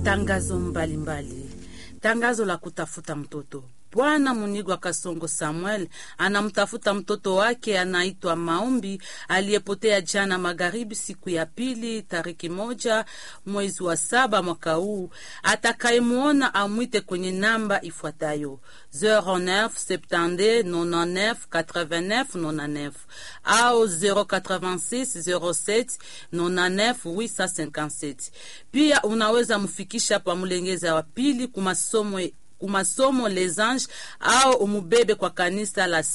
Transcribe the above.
Matangazo mbalimbali. Tangazo la kutafuta mtoto. Bwana Munigwa Kasongo Samuel anamtafuta mtoto wake anaitwa Maombi aliyepotea jana magharibi, siku ya pili, tariki moja mwezi wa saba mwaka huu. Atakayemwona amwite kwenye namba ifuatayo 09 72 99 89 99 au 086 07 99 857. Pia unaweza mfikisha pa Mulengeza wa pili kumasomo kumasomo Les Anges au umubebe kwa kanisa la